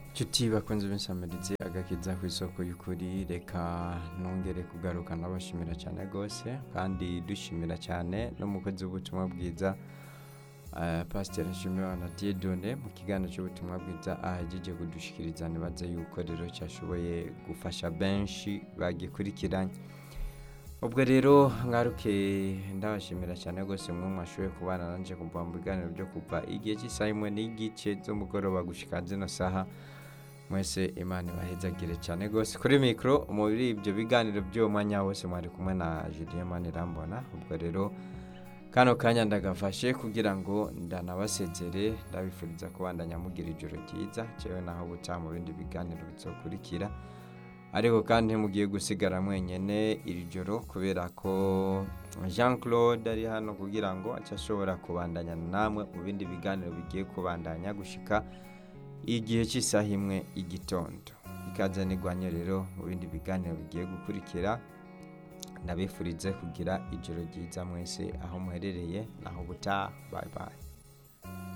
Nshuti bakunze b'insamirizi agakiza ku isoko y'ukuri reka nongere kugaruka nabashimira cyane rwose kandi dushimira cyane n'umukozi w'ubutumwa bwiza eh, pasiteri nshimiyimana diedone mu kiganiro cy'ubutumwa bwiza ahejeje kudushikiriza nibaze yuko rero cyashoboye gufasha benshi bagikurikiranye ubwo rero ngaruke ndabashimira cyane rwose mwe mwashoboye kubana nanje kuva mu biganiro byo kuva igihe cy'isaha imwe n'igice z'umugoroba gushika zino saha mwese imana ibahezagire cyane rwose kuri mikoro muri ibyo biganiro by'uwo mwanya wose mwari kumwe na julien manirambona ubwo rero kano kanya ndagafashe kugira ngo ndanabasezere ndabifuriza kubandanya mugira ijoro ryiza cewe naho buca mu bindi biganiro bizokurikira ariko kandi ntimugiye gusigara mwenyene iri joro kubera ko jean claude ari hano kugira ngo ace ashobora kubandanya namwe mu bindi biganiro bigiye kubandanya gushika igihe cy'isaha imwe igitondo ikaze nigwanye rero mu bindi biganiro bigiye gukurikira ndabifurize kugira ijoro ryiza mwese aho muherereye naho butaha bye bye